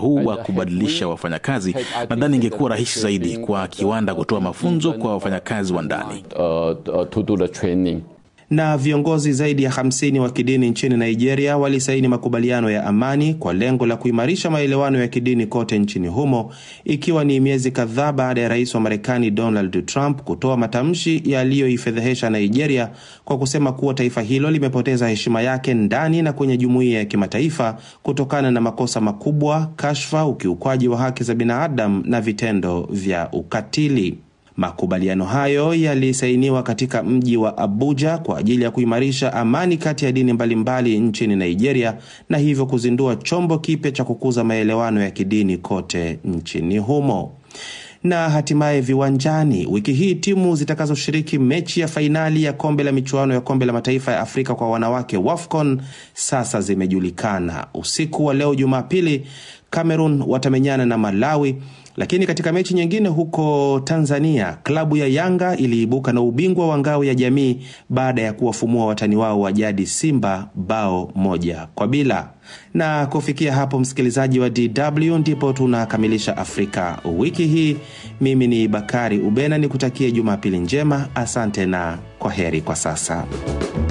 huu wa kubadilisha wafanyakazi, nadhani ingekuwa rahisi zaidi kwa kiwanda kutoa mafunzo kwa wafanyakazi wa ndani. uh, uh, to do the training. Na viongozi zaidi ya 50 wa kidini nchini Nigeria walisaini makubaliano ya amani kwa lengo la kuimarisha maelewano ya kidini kote nchini humo, ikiwa ni miezi kadhaa baada ya rais wa Marekani Donald Trump kutoa matamshi yaliyoifedhehesha Nigeria kwa kusema kuwa taifa hilo limepoteza heshima yake ndani na kwenye jumuiya ya kimataifa kutokana na makosa makubwa, kashfa, ukiukwaji wa haki za binadamu na vitendo vya ukatili. Makubaliano hayo yalisainiwa katika mji wa Abuja kwa ajili ya kuimarisha amani kati ya dini mbalimbali nchini Nigeria na hivyo kuzindua chombo kipya cha kukuza maelewano ya kidini kote nchini humo. Na hatimaye viwanjani, wiki hii timu zitakazoshiriki mechi ya fainali ya kombe la michuano ya kombe la mataifa ya Afrika kwa wanawake WAFCON sasa zimejulikana. Usiku wa leo Jumapili, Cameroon watamenyana na Malawi. Lakini katika mechi nyingine huko Tanzania, klabu ya Yanga iliibuka na ubingwa wa ngao ya jamii baada ya kuwafumua watani wao wa jadi Simba bao moja kwa bila. Na kufikia hapo, msikilizaji wa DW, ndipo tunakamilisha Afrika wiki hii. Mimi ni Bakari Ubena, nikutakie Jumapili njema. Asante na kwa heri kwa sasa.